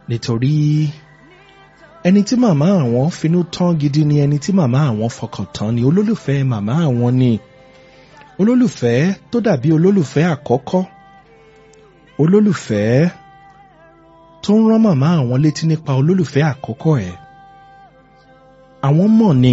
nítorí ẹni tí màmá àwọn finú tán gidi ni ẹni tí màmá àwọn fọkàn tán ni olólùfẹ́ màmá àwọn ni olólùfẹ́ tó dàbí olólùfẹ́ àkọ́kọ́ olólùfẹ́ tó ń rán màmá àwọn létí nípa olólùfẹ́ àkọ́kọ́ ẹ̀ àwọn mọ̀ ni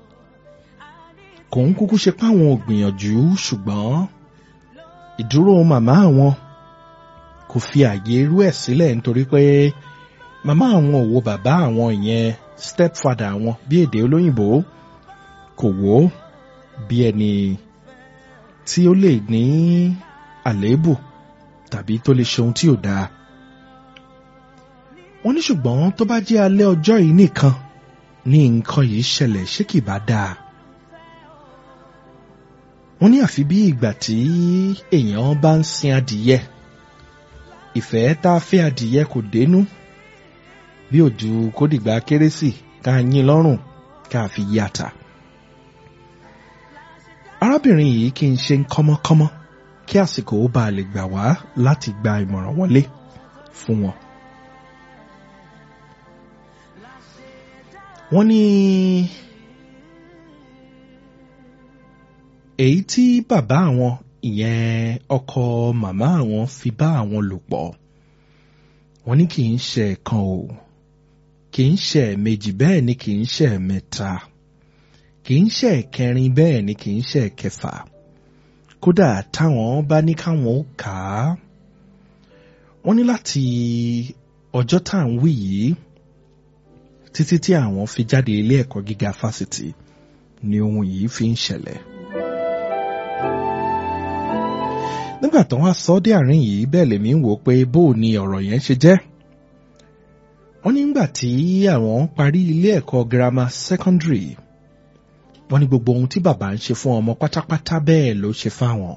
kò ń kúkú ṣe páwọn ò gbìyànjú ṣùgbọ́n ìdúró màmá àwọn kò fi àyè irú ẹ̀ sílẹ̀ nítorí pé màmá àwọn ò wo bàbá àwọn ìyẹn stepfather àwọn bí èdè olóyìnbó kò wò ó bí ẹni tí ó lè ní àléébù tàbí tó lè ṣe ohun tí ò dáa. wọ́n ní ṣùgbọ́n tó bá jẹ́ alẹ́ ọjọ́ yìí nìkan ní nǹkan yìí ṣẹlẹ̀ ṣé kì bá dáa. wọ́n ní àfi bí ìgbà tí èèyàn bá ń sin adìyẹ ìfẹ́ tá a fẹ́ adìyẹ kò dénú bí òjò kó dìgbà kérésì ká yín lọ́rùn ká fi yí ata. arábìnrin yìí kì í ṣe ń kọ́mọ́kọ́mọ́ kí àsìkò ó bá lè gbà wá láti gba ìmọ̀ràn wọlé fún wọn. wọ́n ní èyí tí bàbá àwọn ìyẹn ọkọ màmá àwọn fi bá àwọn lò pọ̀ wọ́n ní kì í ṣe ẹ̀kan o kì í ṣe ẹ̀mejì bẹ́ẹ̀ ni kì í ṣe ẹ̀mẹ́ta kì í ṣe ẹ̀kẹrin bẹ́ẹ̀ ni kì í ṣe ẹ̀kẹfà kódà táwọn bá ní káwọn ó kà á wọ́n ní láti ọjọ́ tá à ń wí yìí títí tí àwọn fi jáde ilé ẹ̀kọ́ gíga fásitì ni ohun yìí fi ń ṣẹlẹ̀. nígbà tó wá sọ dé àárín yìí bẹ́ẹ̀ lèmi ń wò pé bó ni ọ̀rọ̀ yẹn ṣe jẹ́. wọ́n ní nígbà tí àwọn parí ilé ẹ̀kọ́ girama secondary wọ́n ní gbogbo ohun tí bàbá ń ṣe fún ọmọ pátápátá bẹ́ẹ̀ ló ṣe fáwọn.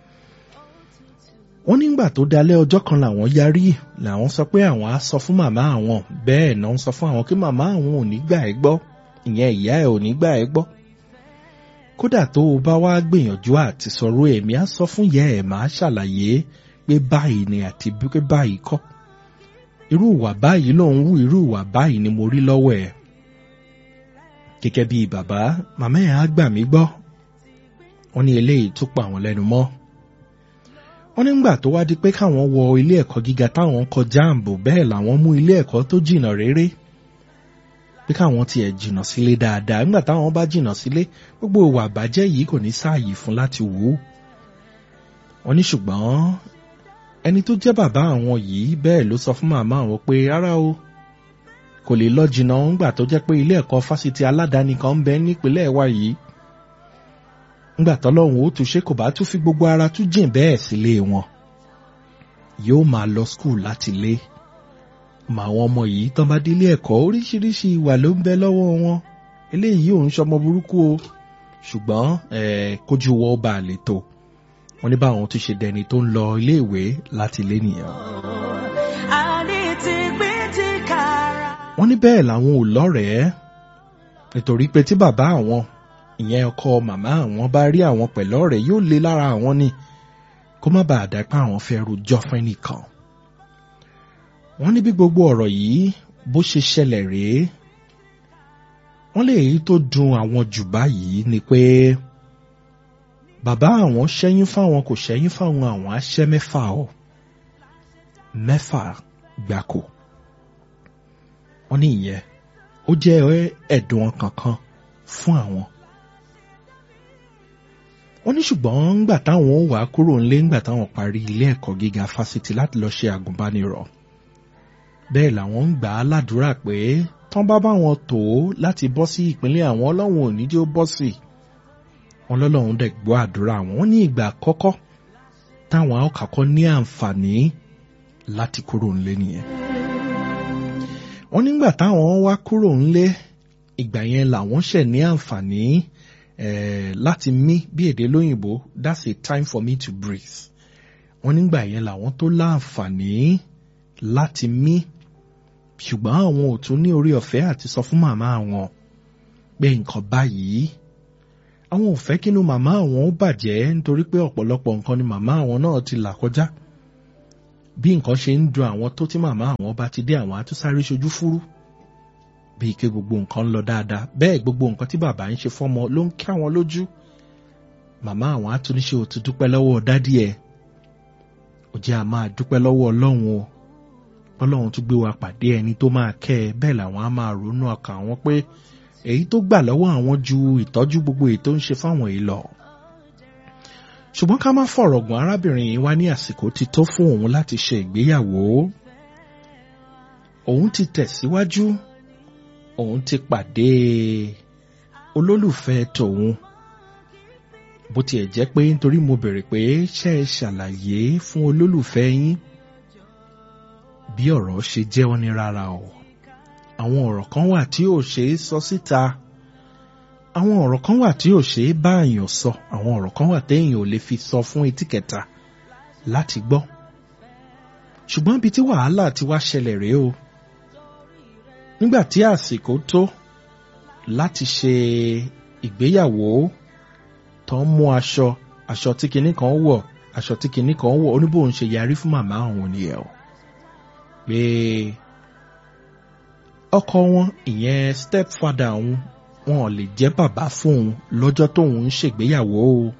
wọ́n nígbà tó dalẹ́ ọjọ́ kan làwọn yarí làwọn sọ pé àwọn á sọ fún màmá àwọn bẹ́ẹ̀ náà ń sọ fún àwọn kí màmá àwọn ò ní gbà ẹ́ gbọ́ ìyẹn ìyá ẹ̀ ò ní gbà ẹ́ gbọ́ kódà tó o bá wá gbìyànjú àti sọ̀rọ̀ èmi á sọ fún yẹ ẹ̀ máa ṣàlàyé pé báyìí ni àti pé báyìí kọ́ irú ìwà báyìí ló ń wù irú ìwà báyìí ni mo rí lọ́wọ́ ẹ̀ gẹ́gẹ́ bí bàbá màmá ẹ̀ á gbà mí gbọ́ wọ́n ní eléyìí tó pa àwọn lẹ́nu mọ́ wọ́n nígbà tó wá di pé káwọn wọ ilé ẹ̀kọ́ gíga táwọn kọ jáàmbù bẹ́ẹ̀ làwọn mú ilé ẹ̀kọ́ tó jìnnà réré pé káwọn tiẹ̀ jìnnà sílé dáadáa nígbà táwọn bá jìnnà sílé gbogbo ìwà àbájẹ́ yìí kò ní sáàyè fún láti wò ó. wọ́n ní ṣùgbọ́n ẹni tó jẹ́ bàbá àwọn yìí bẹ́ẹ̀ ló sọ fún màmá àwọn pé rárá o kò lè lọ jìnnà ńgbà tó jẹ́ pé ilé ẹ̀kọ́ fásitì aládàáni kan ń bẹ nípínlẹ̀ wa yìí. ńgbà tọ́lọ́hún ó tún ṣe kò bá tún fi gbogbo ara tún jìn bẹ́ẹ̀ sílé wọn. yóò máa lọ skul láti lé mà àwọn ọmọ yìí tán bá délé ẹ̀kọ́ oríṣiríṣi ìwà ló ń bẹ lọ́wọ́ wọn eléyìí ò ń ṣọmọ burúkú o ṣùgbọ́n kójú wọ́ bá a lè tó wọ́n ní báwọn tún ṣe dẹni tó ń lọ iléèwé láti lé nìyẹn. wọ́n ní bẹ́ẹ̀ làwọn ò lọ́rẹ̀ẹ́ nítorí pé tí bàbá àwọn ìyẹn ọkọ màmá àwọn bá rí àwọn pẹ̀lú ọ̀rẹ́ yóò lé lára àwọn ni kó má bàa dá pé àwọn fẹ́ rojọ́ fún ẹnìkan wọ́n ní bí gbogbo ọ̀rọ̀ yìí bó ṣe ṣẹlẹ̀ rèé wọ́n lè èyí tó dùn àwọn jù báyìí ni pé bàbá àwọn ṣẹ́yìn fáwọn kò ṣẹ́yìn fáwọn àwọn aṣẹ́ mẹ́fà ọ̀ mẹ́fà gbáko wọ́n ní ìyẹn ó jẹ́ ẹ̀dùn ọkàn kan fún àwọn wọ́n ní ṣùgbọ́n ńgbà táwọn ó wà kúrò ńlé ńgbà táwọn parí ilé ẹ̀kọ́ gíga fásitì láti lọ ṣe àgùnbánirọ̀ bẹ́ẹ̀ làwọn ń gbà á ládùúrà pé tán bá bá wọn tó láti bọ́ sí ìpínlẹ̀ àwọn ọlọ́run ò ní jẹ́ ó bọ́ sí wọn lọ́lọ́run dẹ̀ gbọ́ àdúrà wọn wọ́n ní ìgbà àkọ́kọ́ táwọn àkọ́kọ́ ní àǹfààní láti kúrò ńlé nìyẹn wọ́n nígbà táwọn wá kúrò ńlé ìgbà yẹn làwọn ṣẹ̀ ní àǹfààní láti mí bí èdè lóyìnbó that's a time for me to breathe wọ́n nígbà yẹn làwọn tó láǹfààní láti mí ṣùgbọ́n àwọn ò tún ní orí ọ̀fẹ́ àti sọ fún màmá àwọn pé nǹkan báyìí àwọn ò fẹ́ kínú màmá àwọn ó bàjẹ́ nítorí pé ọ̀pọ̀lọpọ̀ nǹkan ni màmá àwọn náà ti là kọjá bí nǹkan ṣe ń dun àwọn tó tí màmá àwọn bá ti dé àwọn á tún sáré ṣojú fúrú bíi kí gbogbo nǹkan ń lọ dáadáa bẹ́ẹ̀ gbogbo nǹkan tí bàbá ń ṣe fọ́mọ ló ń kí àwọn lójú màmá àwọn á tún ní ṣe ò ti dúpẹ́ lọ́wọ́ dádì ẹ̀ ò jẹ́ a máa dúpẹ́ lọ́wọ́ ọlọ́run o ọlọ́run tún gbé wa pàdé ẹni tó máa kẹ́ ẹ bẹ́ẹ̀ làwọn á máa ronú ọkàn àwọn pé èyí tó gbà lọ́wọ́ àwọn ju ìtọ́jú gbogbo èyí tó ń ṣe fáwọn èyí lọ ṣùgbọ́n ká má fọ̀rọ̀ gùn arábìnrin yìí wá ní àsìkò ti tó fún òun láti ṣe ìgbéyàwó òun ti tẹ̀síwájú òun ti pàdé olólùfẹ́ tòun bó tiẹ̀ jẹ́ pé nítorí mo bèrè pé ṣe é ṣàlàyé fún olólùfẹ́ yín bí ọ̀rọ̀ ṣe jẹ́ ọ́ ní rárá o àwọn ọ̀rọ̀ kan wà tí ò ṣe é sọ síta àwọn ọ̀rọ̀ kan wà tí ò ṣe é bá èèyàn sọ àwọn ọ̀rọ̀ kan wà téèyàn ò lè fi sọ fún etí kẹta láti gbọ́ ṣùgbọ́n ibi tí wàhálà ti wá ṣẹlẹ̀ rèé o nígbà tí àsìkò tó láti ṣe ìgbéyàwó tó ń mú aṣọ aṣọ tí kinní kan wọ̀ aṣọ tí kinní kan wọ̀ oníbòun ṣe yarí fún màmá òun nìyẹn o pé ọkọ wọn ìyẹn stepfather òun wọn ò lè jẹ́ bàbá fún òun lọ́jọ́ tóun ń ṣègbéyàwó o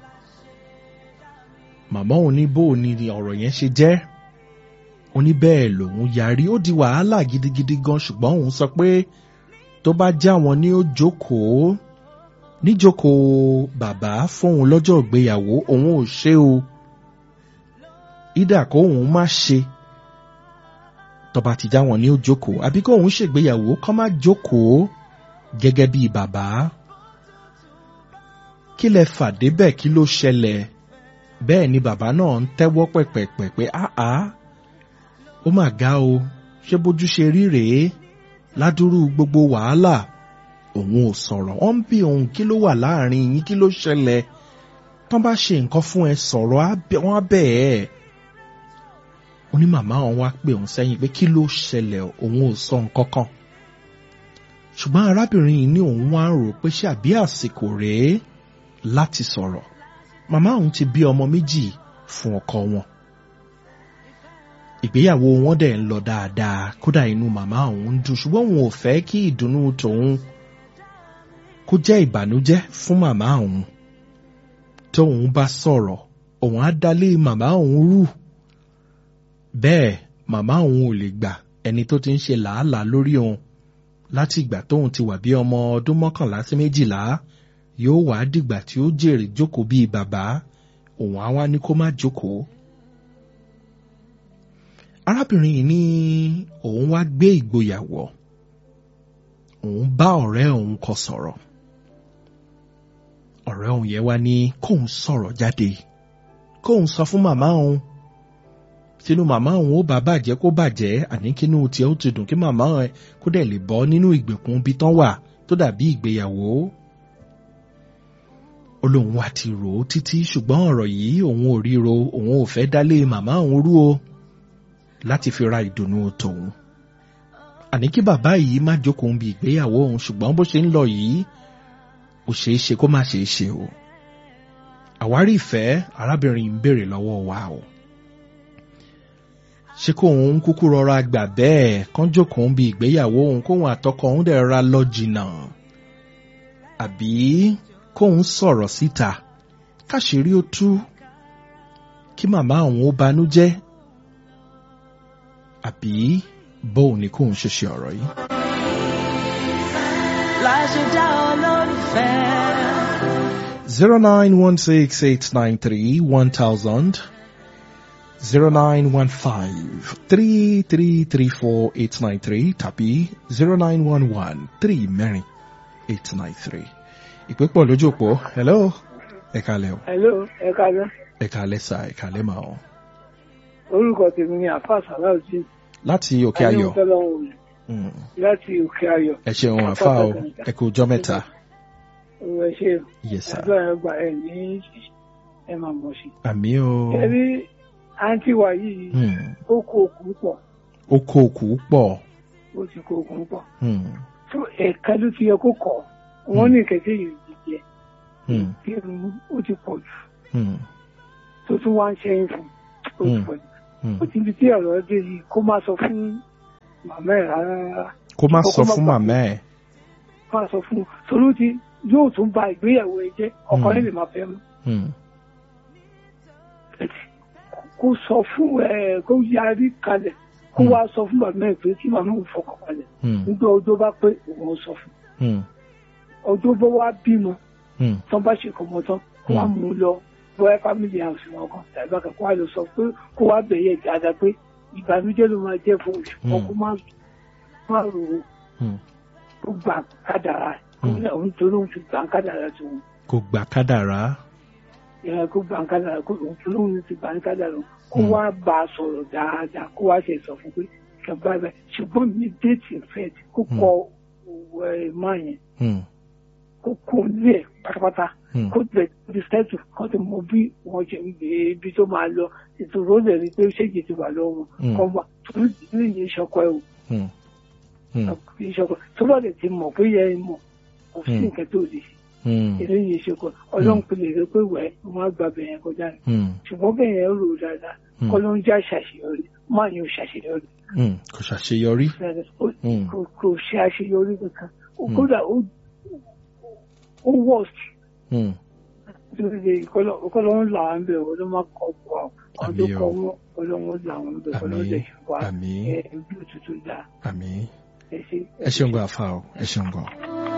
màmá òun ní bó ni ọ̀rọ̀ yẹn ṣe jẹ́ ó ní bẹ́ẹ̀ lòun yarí ó di wàhálà gidigidi gan ṣùgbọ́n òun sọ pé tó bá já wọn ní ó jókòó níjókòó bàbá fóun lọ́jọ́ ìgbéyàwó òun ò ṣe o ìdà kó òun má ṣe tọba ti já wọn ní ó jókòó àbí kó òun ṣègbéyàwó kó má jókòó gẹ́gẹ́ bí bàbá kí lẹ fà débẹ̀ kí ló ṣẹlẹ̀ bẹ́ẹ̀ ni bàbá náà ń tẹ́wọ́ pẹ̀pẹ̀pẹ̀ pé áá ó mà ga o ṣé bójú ṣe rí rèé ládùúrú gbogbo wàhálà òun ò sọ̀rọ̀ wọ́n ń bí òun kí ló wà láàrin yín kí ló ṣẹlẹ̀ tán bá ṣe nǹkan fún ẹ sọ̀rọ̀ wọ́n á bẹ̀ ẹ́ ó ní màmá òun wá pè òun sẹ́yìn pé kí ló ṣẹlẹ̀ òun ò sọ nǹkan kan ṣùgbọ́n arábìnrin yìí ní òun wá ń rò pé ṣé àbí àsìkò rèé láti sọ̀rọ̀ màmá òun ti bí ọmọ méjì fún ọkọ wọn ìgbéyàwó wọn dẹ̀ ń lọ dáadáa kódà inú màmá òun ń dùn ṣùgbọ́n òun ò fẹ́ kí ìdùnnú tòun kó jẹ́ ìbànújẹ́ fún màmá òun tóun bá sọ̀rọ̀ òun á dálé màmá òun rú bẹ́ẹ̀ màmá òun ò lè gbà ẹni tó ti ń ṣe làálàá lórí òun láti ìgbà tóun ti wà bí ọmọ ọdún mọ́kànlá sí méjìlá yóò wá dìgbà tí ó jèrè jókòó bíi bàbá òun á wá ní kó má jókòó. arábìnrin yìí ní òun wá gbé ìgboyà wọ̀ òun bá ọ̀rẹ́ òun kọ sọ̀rọ̀ ọ̀rẹ́ òun yẹn wá ní kóun sọ̀rọ̀ jáde kóun sọ fún màmá òun tínú màmá òun ó bá bàjẹ́ kó bàjẹ́ àní kínú tiẹ̀ ó ti dùn kí màmá ẹ̀ kó dẹ̀ lè bọ́ nínú ìgbèkùn ibi tán wà tó dàbí ìgbéyàwó. ó lóun wá ti rò ó títí ṣùgbọ́n ọ̀rọ̀ yìí òun ò ríro òun ò fẹ́ dálé màmá òun rú o láti fi ra ìdùnnú tòun. àní kí bàbá yìí má jókòó bí ìgbéyàwó òun ṣùgbọ́n bó ṣe ń lọ yìí ó ṣeé ṣe kó má ṣeé ṣe o. àwárí ìfẹ́ arábìnrin ń béèrè lọ́wọ́ wa o ṣé kó òun kúkú rọra gbà bẹ́ẹ̀ kán jókòó ń bi ìgbéyàwó òun kóun àtọkọ òun dẹ̀ ra lọ jìnnà àbí kóun sọ̀rọ̀ síta káṣírí ó tú kí màmá òun ó banújẹ́ àbí bóun ni kóun ṣe ṣe ọ̀rọ̀ yìí. láṣẹ dá olólùfẹ́. zero nine one six eight nine three one thousand. 0915-3334-893 tàbí 0911-34-893. Ìpé pọ̀ lójú òpó. Hello. Ẹ kálẹ̀ o. Hello, ẹ káàárọ̀. Ẹ kálẹ̀ sà, ẹ kálẹ̀ mà o. Orúkọ tèmi ni Àfà Sàláùdí. Láti òkè ayọ̀. Mm. Láti òkè ayọ̀. Ẹ ṣeun àfà o. Ẹ kú ọjọ́ mẹ́ta. Òwò ẹ ṣe o. Yes sir. Àdúrà ẹ gbà ẹ ní ẹ máa mọ̀ sí. Àmì o. Ẹ rí àǹtí wa yìí, Mm. ó kó òkú pọ̀. Ó kó òkú pọ̀. Ó ti kó òkú pọ̀. Mm. Tó ẹ̀ka ló ti yẹ kó kọ̀. Wọ́n ní kẹ̀kẹ́ yìí ti jẹ. Mm. Kí irun ó ti pọ̀ jù. Mm. Tó tún wá ń ṣẹ́yìn fún. Ó ti Mm. pọ̀ jù. Hmm. ó ti fi tí ọ̀rọ̀ dé yìí kó má sọ fún màmá ẹ̀ rárá rárá kó má Kó sọ má fún gbà- màmá ẹ̀. kó má sọ fún un torí ti yóò tún ba ìgbéyàwó ẹ jẹ́ ọkọ Hmm. rẹ̀ lè máa fẹ́ mọ́ Hmm. kó sọ fún ẹ kó yarí kalẹ̀ kó Hmm. wá sọ fún màmá ẹ̀ pé kí màmá òun fọkàn balẹ̀ Hmm. nígbà ọjọ́ bá pé òun sọ fún Hmm. ọjọ́ bá wá bímọ Hmm. tán bá ṣe kọmọ tán kó wá mú un lọ bóyá family house wọn kan tàbí àkàkọ́ kó wá lọ sọ pé kó wá bẹ̀yẹ dáadáa pé ìbànújẹ́ ló máa jẹ́ fún oṣù kan Hmm. kó má má rò ó Hmm. kó gbà kádàrá Hmm. òun torí òun ti gbà kádàrá tó òun kò gbà kádàrá. ìyá kó gbà kádàrá kó òun torí òun ti gbà kádàrá kó Hmm. wá bá a sọ̀rọ̀ dáadáa kó wá ṣe sọ fún pé kẹ báyìí báyìí ṣùgbọ́n mi déètì fẹ́ẹ̀t kó Hmm. kọ òwò ẹ̀ máa yẹn Hmm. kó kó lé ẹ̀ pátápátá Hmm. kó bẹ̀ di stẹ́tù kó ti mọ bí wọ́n ṣe ń gbé ibi tó máa lọ ìtòrò ó lè rí i pé ṣéjì ti wà lọ́wọ́ Hmm. kọ́ wà torí ní ìyẹn ìṣọkọ ẹ̀ o Hmm. Hmm. ìṣọkọ tó bá lè ti mọ̀ pé yẹ ẹ mọ̀ kò sí Hmm. nǹkan tó lè ṣe Hmm. eré yẹn ṣe kọ ọlọ́run pè lè rí pé wẹ̀ wọ́n á gba bẹ̀yẹn kọjá ni Hmm. ṣùgbọ́n bẹ̀yẹn rò ó dáadáa Hmm. kọ́ ló ń já ṣàṣeyọrí máa yóò ṣàṣeyọrí Hmm. kò ṣàṣeyọrí. Ó- Hmm. kò kò ṣe àṣeyọrí kankan Ó- Hmm. kódà ó ó worst Hmm. lórí ọkọlọ́wọ́ là ń bẹ̀ wọ́n ló máa kọ́ pọ̀ àwọn Àmín tó o. kọ́ wọn ọlọ́wọ́ là ń bẹ̀ wọ́n ló Àmín. lè ṣe wá Àmín. ẹ̀ bí òtútù dá àmín. ẹ ṣe. ẹ ṣeun gan afa o ẹ ṣeun gan.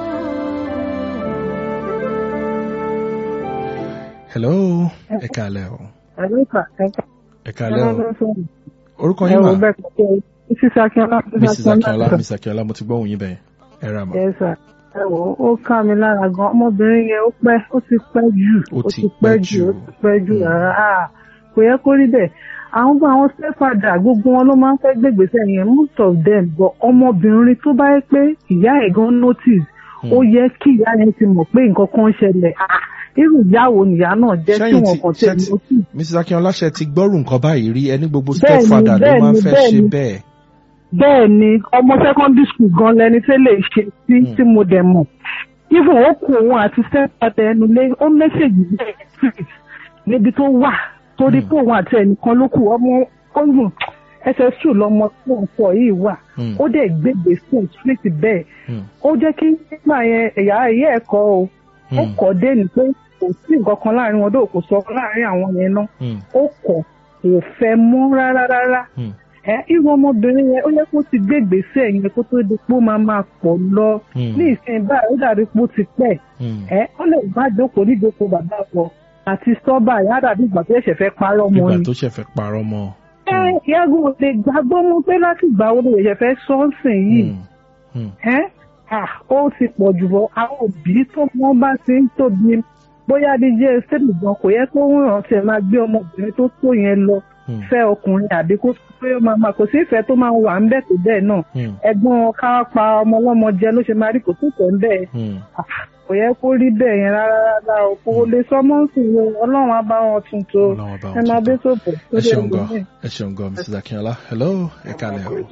hello ẹ kálẹ́ o Àlẹ́kà ẹ̀ka ẹ kálẹ́ o sọ̀rọ̀. orúkọ yín Ẹ̀rọ mà bẹ́ẹ̀ kọ́ Mrs. Akínọlá. mrs akínọlá mrs akínọlá mo ti gbọ́ òun yín bẹ́ẹ̀ ẹ ra mà. Yes sir. Ẹ wò ó, ó ká mi lára gan. Ọmọbìnrin yẹn ó pẹ́ ó ti pẹ́ jù. Ó ti pẹ́ jù. ó ti pẹ́ jù Mm. rárá. Ah, Kò yẹ kó rí bẹ́ẹ̀. Àwọn gbọ́ àwọn stepfather gbogbo wọn ló máa ń fẹ́ gbègbèsè yẹn most of them but ọmọbìnrin tó bá yẹ pé ìyá ẹ̀ gan notice ó yẹ kí ìyá yẹn ti mọ̀ pé nǹkan kan ń ṣẹlẹ̀. Ah, Irú ìyá wo nìyá náà jẹ́ tí Ṣẹ́yìn wọn ti- kàn ṣẹ́ tẹ̀ ti- notice. mrs akínọlá ṣe ti gbọ́rù nǹkan báyìí rí ẹni gbogbo Bẹ́ẹ̀ni, stepfather ló máa ń bẹ́ẹ̀ni, fẹ́ ṣe bẹ́ẹ̀ni. bẹ́ẹ̀. bẹ́ẹ̀ ni ọmọ secondary school gan lẹni tí lè ṣe sí Hmm. tí mo dẹ̀ mọ̀ even ó kù òun àti stepfather ẹnu lé ó mẹ́sẹ̀gì bẹ́ẹ̀ níbi tó wà torí Hmm. pé òun àti ẹnìkan ló kù ọmọ ọ̀hún ss2 lọmọ tó ń sọ yìí wà Hmm. ó dẹ̀ gbégbé fún street bẹ́ẹ̀ Hmm. ó jẹ́ kí nígbà yẹn ẹ̀yà ẹ̀yẹ ẹ̀kọ́ o ó Hmm. kọ́ dé ní pé kò sí nǹkan kan láàrin wọn dóò kò sọ láàrin àwọn yẹn náà Hmm. ó kọ̀ kò fẹ́ mọ́ rárá rárá Hmm. ẹ irú ọmọbìnrin yẹn ó yẹ kó ti gbé ìgbésẹ̀ yẹn kó tó di pé ó máa máa pọ̀ lọ Hmm. ní ìsìn báyìí ó dàbí pé ó ti pẹ́ Hmm. ẹ ó lè má jókòó níjókòó bàbá wọn àti sọ́bà yá dàbí ìgbà tó ṣẹ̀ṣẹ̀ fẹ́ parọ́ mọ́ ìgbà ni. tó ṣe fẹ́ parọ́ mọ́. ẹ yàgò lè gbàgbọ́ mọ́ pé láti ìgbà wo ló ṣẹ̀ṣẹ̀ fẹ́ sọ́ọ̀sìn yìí Hmm. Hmm. ẹ à ó ti pọ̀ jù bọ́ àwọn òbí tó wọ́n bá ti ń tóbi bóyá díjẹ́ sẹ́lì gan kò yẹ kó ń rántí ẹ̀ máa gbé ọmọbìnrin tó tó yẹn lọ Hmm. fẹ́ ọkùnrin àbí kó tó pé ó máa máa kò sí ìfẹ́ tó máa wà ń bẹ̀ tó bẹ́ẹ̀ náà Hmm. ẹ̀gbọ́n ká pa ọmọ ọlọ́mọ jẹ ló ṣe máa rí kò tó tẹ̀ ń bẹ́ẹ̀ Hmm. kò yẹ kó rí bẹ́ẹ̀ yẹn rárá rárá o kò lè sọ mọ́ sí i o ọlọ́run á bá wọn tún tó Ọlọ́run bá wọn ẹ máa tún bẹ́ tó. sòpò ẹ ṣeun gan ẹ ṣeun gan mrs akínọlá hello ẹ kálẹ́ o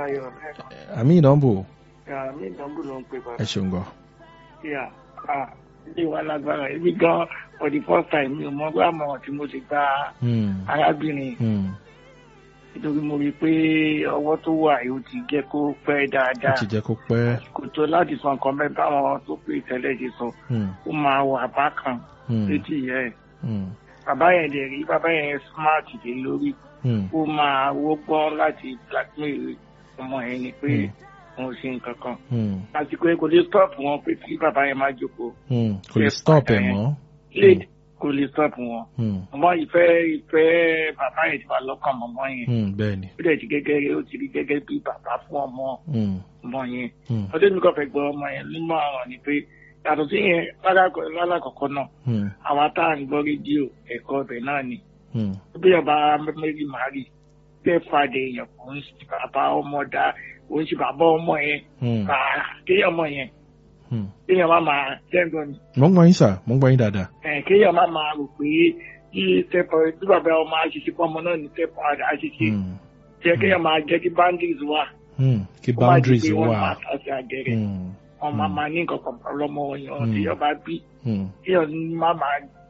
àmì ìdánwò mi ìdánwò ló ń pè bá ẹ ṣeun gan. yà á ilé wa lágbára ibi gan for the first time mi ò mọ pé àmọ̀ràn tí mo ti gba Hmm. arábìnrin Hmm. nítorí mo rí i pé ọwọ́ tó wà yóò ti jẹ́ kó pẹ́ ó dáadáa ti jẹ́ kó pẹ́. kò tó láti sọ nǹkan bẹ́ẹ̀ báwọn tó pè tẹ́lẹ̀ ṣe sọ Hmm. ó máa wà bákan Hmm. létí ìyá ẹ̀ Hmm. bàbá yẹn dẹ̀ rí bàbá yẹn smart dé lórí Hmm. ó máa wọ́gbọ́n láti blackmail ọmọ yẹn ni pé Hmm. òun ṣe nǹkan kan Hmm. àsìkò yẹn kò lè stop wọn pé kí bàbá yẹn máa jókòó Hmm. kò lè stop ẹ̀ mọ́. late kò lè stop wọn Hmm. ọmọ ìfẹ́ ìfẹ́ bàbá yẹn ti wà lọ́kàn mọ́mọ́ yẹn Hmm. bẹ́ẹ̀ ni. ó dẹ̀ ti gẹ́gẹ́ ó ti rí gẹ́gẹ́ bí bàbá fún ọmọ Hmm. ọmọ yẹn Hmm. ọdún mi kàn fẹ́ gbọ́ ọmọ yẹn nínú àwọn ni pé yàtọ̀ sí yẹn lálákọ̀- lálákọ̀ọ́kọ́ náà Hmm. àwa tá à ń gbọ́ rédíò ẹ̀kọ́ ọbẹ̀ náà ni Hmm. bí ọba mẹ́rin màárì tẹ́ fàdé èèyàn kò ń ṣe bàbá ọmọ dá kò ń ṣe bàbá ọmọ yẹn Hmm. kà á kéèyàn ọmọ yẹn Hmm. kéèyàn má máa jẹ́ǹgbọ́n ni mo ń gbọ́ yín sà mo ń gbọ́ yín dáadáa. ẹ̀ kéèyàn má máa rò pé kí tẹ́pọ̀ bí bàbá ọmọ àṣìṣe pọ̀ ọmọ náà ní tẹ́pọ̀ àṣìṣe Hmm. jẹ́ kéèyàn máa jẹ́ kí boundaries wà Hmm. kí kó má di boundaries pé wọ́n wà. máa tàṣe àgẹ̀rẹ̀ Hmm. wọn máa Hmm. máa ní nǹkan kan pọ̀ lọ́mọ yẹn Hmm. tí ọba bí Hmm. kéèyàn má máa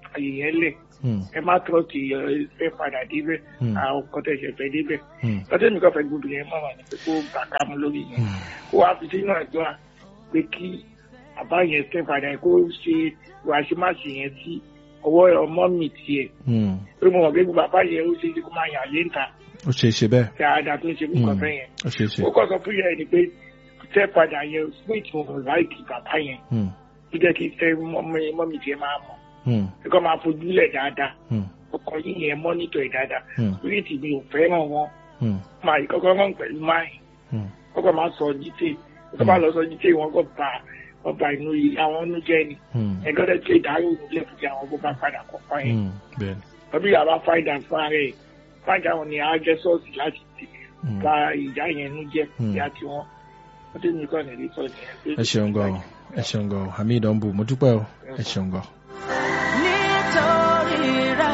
àyè yẹn lẹ̀ Hmm. ẹ má tọ́ ti ẹ fẹ́ padà débẹ̀ Hmm. àwọn kan tẹ̀sẹ̀ fẹ́ débẹ̀ Hmm. lọ́tẹ́ mi kàn fẹ́ gbóbi yẹn mọ̀ wá ní pé kó kàkà mu lórí yẹn Hmm. kó wá fi sínú àdúrà pé kí bàbá yẹn fẹ́ padà yẹn kó ṣe wàṣímáṣí yẹn sí ọwọ́ ọmọ mi tiẹ̀ Hmm. pé mo mọ̀ pé bàbá yẹn ó ṣe é ṣe kó máa yàn lé ń ta ó ṣe é ṣe bẹ́ẹ̀. dáadáa tó ń ṣe nǹkan Hmm. fẹ́ yẹn ó ṣe é ṣe. ó kọ́ sọ fún yẹn ni pé tẹ́ padà yẹn sweet mo láìkì bàbá yẹn Hmm. ó jẹ́ kí tẹ́ mọ́mí tiẹ̀ máa mọ̀ Hmm. kí máa fojú lẹ̀ dáadáa Hmm. ọkọ̀ yìí yẹn mọ́nítọ̀ ẹ̀ dáadáa Hmm. sweet mi ò fẹ́ràn wọn Hmm. máa yìí kọ́kọ́ rán pẹ̀lú máì Hmm. kọ́kọ́ máa sọ jíté kọ́kọ́ máa lọ sọ jíté wọn kọ́ bá wọn bá inú yìí àwọn inú jẹ́ ni Hmm. ẹgbẹ́ tó ìdárò nílẹ̀ fún àwọn bó bá padà kọ̀ọ̀kan yẹn Hmm. bẹ́ẹ̀ni. tọ́bí yàrá fáìdà fún ara ẹ̀ fáìdà wọn ni a jẹ́ sọ́ọ̀sì láti tì Hmm. bá ìjà yẹn nú jẹ́ Hmm. ìyá tiwọn wọ́n tẹ́ mi kọ́ ní ìrètí ọ̀nà yẹn. ẹ ṣeun gan o ẹ ṣeun gan o hamid ọ̀nbù mo dúpẹ́ o ẹ ṣeun gan. nítorí rẹ̀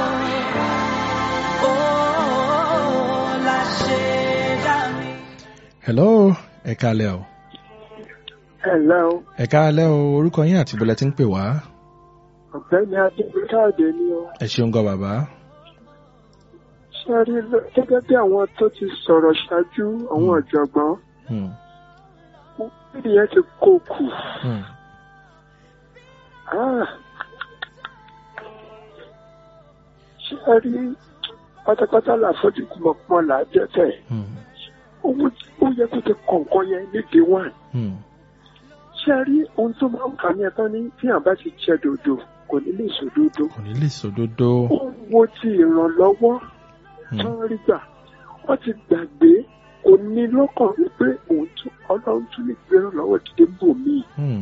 o ó la ṣe dá mi. hello ẹ káalẹ́ o ẹ̀lẹ́ o ẹ káalẹ́ o orúkọ yín àti bọ́lẹ̀ tí ń pè wá ọ̀gbẹ́ni adébíkáàdé ni o ẹ ṣeun gan bàbá. ṣe rí lọ- gẹ́gẹ́ bí àwọn tó ti sọ̀rọ̀ ṣáájú àwọn Hmm. ọ̀jọ̀gbọ́n Hmm. bíbí yẹn ti kó kù Hmm. Ah. ṣe rí pátápátá làfọ́jú kùmọ̀kùmọ̀ là á jẹ́ tẹ̀ Hmm. owó ó yẹ kó ti kọ̀ọ̀kan yẹn ní day one Hmm. ṣe rí ohun tó máa ń kà ní ẹ̀tọ́ ní tí àbá ti jẹ dòdò kò ní lè sòdodo kò ní lè sòdodo. ó wo ti ìrànlọ́wọ́ Hmm. tó ń rí gbà wọ́n ti gbàgbé kò ní lọ́kàn wípé òun tún ọlọ́run tún lè gbé ìrànlọ́wọ́ dìde bò mí. Hmm.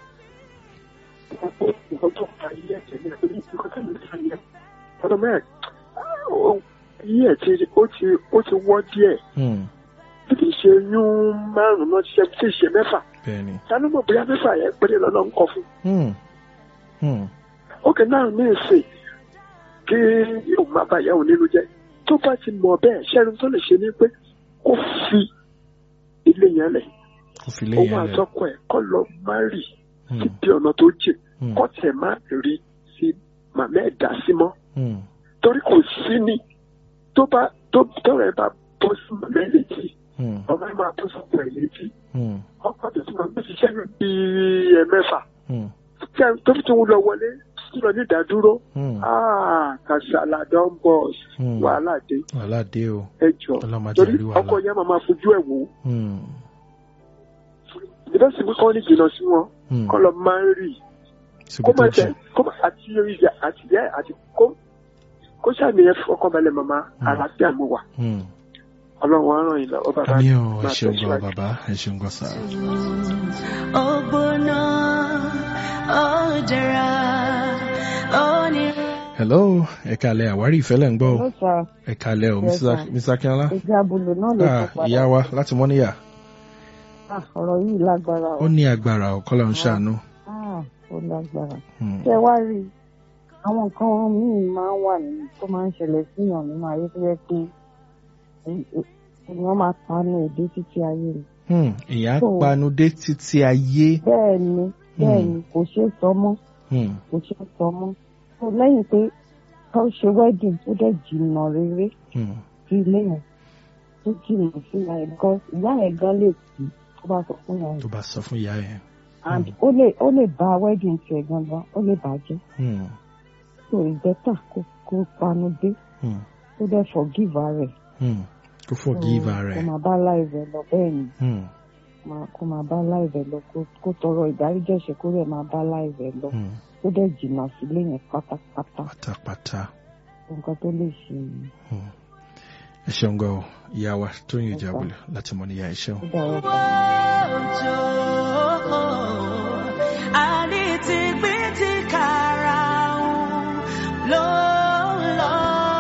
nǹkan tó fa ilé ẹ̀jẹ̀ ní ẹ̀jẹ̀ ní nǹkan tó ń fa ilé ọdún mẹ́rin iye ẹ̀ ti ó ti ó ti wọ́ díẹ̀ Hmm. bí kì í ṣe yún márùn-ún náà ti ṣe tí ì ṣe mẹ́fà bẹ́ẹ̀ni. tánú mọ̀ bóyá mẹ́fà yẹn péré lọ́nà ń kọ fún. Hmm. Hmm. ókè náà ní ìsìn kí òun má bàa yàwó nínú jẹ́ tó bá ti mọ̀ bẹ́ẹ̀ ṣẹ́ni tó lè ṣe ni pé kó fi ilé yẹn lẹ̀ kò fi lé òun yẹn lẹ̀. àtọkọ ẹ̀ kọ́ lọ má rì Hmm. síbi ọ̀nà tó jìn Hmm. kọ́ tẹ̀ má rí sí màmá ẹ̀ dá sí mọ́ Hmm. torí kò sí ni tó bá tó tọrọ ẹ bá bọ́ sí màmá ẹ̀ létí Hmm. ọmọ ẹ̀ máa bọ́ sọ́kọ ẹ̀ létí Hmm. ọkọ tó ti máa gbé ṣiṣẹ́ rẹ̀ bíi ẹ̀mẹ́fà Hmm. tí a- tó fi tó ń lọ wọlé tó lọ ní ìdádúró Hmm. ah kàṣàlà don bus Hmm. wàhálà dé wàhálà dé o. ẹjọ Ọlọ́mọ torí jẹ́ rí wàhálà. ọkọ yẹn máa máa fojú ẹ̀ wò ó Hmm. ìdásí pé kọ́ ní jìnnà sí wọn Hmm. kọ́ lọ máa ń rì síbi kó tó má jẹ́. tẹ kó má àti ìyá àti ìyá àti kó kó sàmì ẹ fọkàn balẹ̀ màmá Hmm. àlàáfíà mo wà Hmm. ọlọ́run á ràn yín lọ́wọ́ bàbá àmì o ẹ máa ṣeun gan tẹ̀síwájú. bàbá ẹ ṣeun gan sá. Ògbóná, ó dára, ó ní. hello ẹ káalẹ́ àwárí ìfẹ́ lẹ́ ń gbọ́ o Hello, sir. ẹ káalẹ́ o Yes, Mrs. sir. Mr. Akínọlá. Ìjà abúlé náà ló Ah, tó padà. ìyá wa láti mọ́níyà Ah, ọ̀rọ̀ yìí lágbára ó o. ní agbára ọ̀kọ́lá ń ṣàánú. Ah, ó lágbára. Hmm. Ṣé wá rí i? Àwọn nǹkan míì máa ń wà nínú tó máa ń ṣẹlẹ̀ síyàn nínú ayé tó yẹ pé e- e- èèyàn máa panu èdè títí ayé rẹ̀. Hmm. ìyá So- panu dé títí ayé. Bẹ́ẹ̀ ni, bẹ́ẹ̀ ni, kò ṣeé sọ mọ́, Hmm. kò ṣeé sọ mọ́. So lẹ́yìn pé ká ṣe wedding tó dẹ̀ jìnnà rere Hmm. sí ilé yẹn tó jìnnà sí ìyá yẹn because ìyá yẹn gan lè kú tó bá sọ fún ìyá yẹn. tó bá sọ fún ìyá yẹn. and ó lè ó lè ba wedding tiẹ̀ gangan ó lè bàjẹ́ Hmm. so it's better kó kó panu dé Hmm. kó dẹ̀ forgive ara rẹ̀. Hmm. kó forgive So, ara kó ẹ̀. máa bá láìvẹ̀ lọ bẹ́ẹ̀ ni Hmm. máa- kó máa bá láìvẹ̀ lọ kó kó tọrọ ìdáríjì ẹ̀ṣẹ̀ kó rẹ̀ máa bá láìvẹ̀ lọ Hmm. kó dẹ̀ jìnnà sílé yẹn pátápátá pátápátá. nǹkan tó lè ṣe yìí. Hmm. ẹ ṣeun gan o ìyá wa tó yin ìjà abúlé láti mọ́níyà ẹ ṣeun. ó dára fún mi. Òjò, àní ti gbé ti kára ló lọ.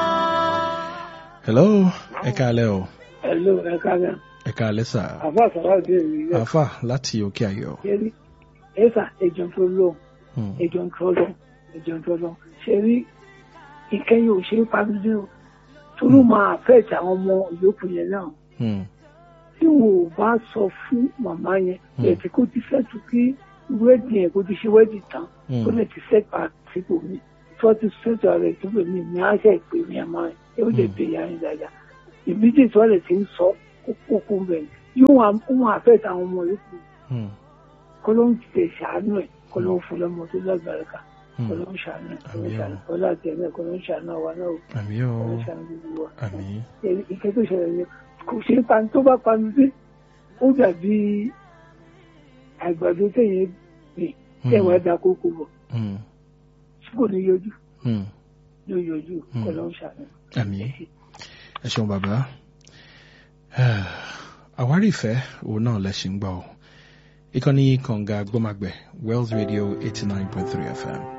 hello ẹ káalẹ́ o Hello, ẹ káàárọ̀. ẹ káalẹ́ sà. àfa sọ̀rọ̀ bí èmi yẹ àáfà láti òkè ayọ̀. ṣe rí ẹ̀sà ẹ̀jọ̀ tó lọ Hmm. ẹ̀jọ̀ tó lọ ẹ̀jọ̀ tó lọ ṣe rí ìkẹyìn ò ṣe é pàdé o torí máa fẹ́ẹ̀tì àwọn ọmọ ìyókù yẹn náà Hmm. tí wọn ò bá sọ fún màmá yẹn Hmm. ẹ̀ tí kò ti fẹ́ tu kí wẹ́ẹ̀dì yẹn kò ti ṣe wẹ́ẹ̀dì tán Hmm. kó lè ti fẹ́ pa sípò mi fọ́tí sẹ́tọ̀ rẹ̀ tó pè mí ní àṣẹ ìpè mí àmọ́ ẹ̀ ó lè bè ya yín dáadáa ìbíjì tó lè ti ń sọ kókó bẹ̀ yóò wọn àfẹ́ táwọn ọmọ yòókù Hmm. kó ló ń tètè ṣàánú ẹ̀ kó ló ń fún lọ́mọ tó lágbára ká kó ló ń ṣàánú ẹ̀ kó ló ń ṣàánú kó láti ẹ̀ náà kó ló ń ṣàánú àwa náà o àmì kó o ló ń ṣàánú gbogbo wa àmì ìkẹ́ tó ṣẹlẹ̀ ni kò ṣe é pan tó bá panu dé ó dàbí àgbàdo téèyàn gbìn tẹ̀wá da kókó bọ̀ Hmm. tí kò ní yọjú Hmm. ló yọjú kó ló ń ṣàánú. àmì ẹ ṣeun bàbá àwárí ìfẹ́ òun náà lẹ ṣì ń gbọ́ ọ ìkànnì kànga gbọ́magbẹ̀ wells radio eighty nine point three fm